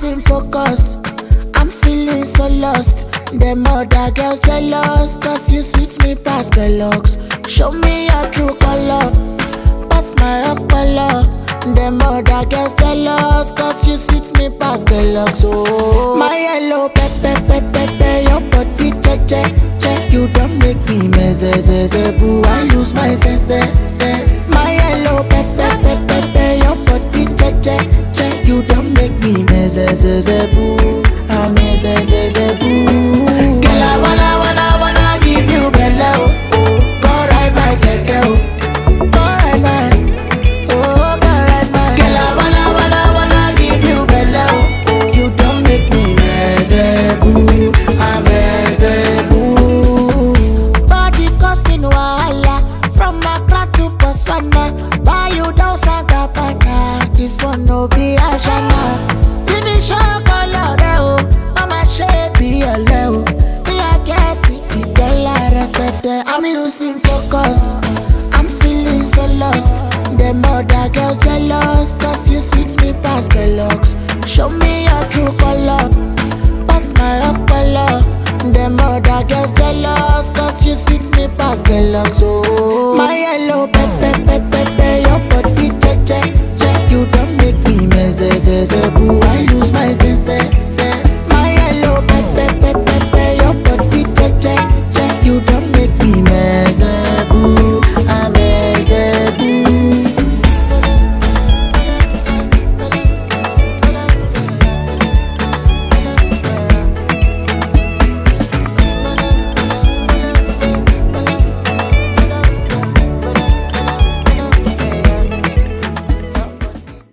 losing focus. I'm feeling so lost. Them other girls jealous, cause you sweet me past the looks. Show me your true color, pass my color. Them other girls jealous, cause you sweet me past the looks. Oh, my yellow pepper, pepper, pepper, your body check, check, check. You don't make me mess, boo. I lose my sense, sense. My yellow pepper, pepper, pepper, your body check, check, check. You don't make me mess, boo. I mess, boo. Girl, I wanna, wanna, wanna give you bello. Go ride my keke, oh. Go ride my, oh, go ride my. Girl, I wanna, wanna, wanna give you bello. You don't make me mess, boo. I mess, boo. Body causing wahala from Accra to Botswana. Buy you down Sagabana. This one no be Ashana. Finish your color, oh. Mama shape be a leo. Me I get it, the girl I repeat. I'm losing focus. I'm feeling so lost. Them other girls jealous, cause you sweet me past the looks. Show me your true color, pass my color. Them other girls jealous, cause you sweet me past the looks. Oh, my yellow pepper, pepper, pepper, your body check, check, check. You don't make me mess, boo.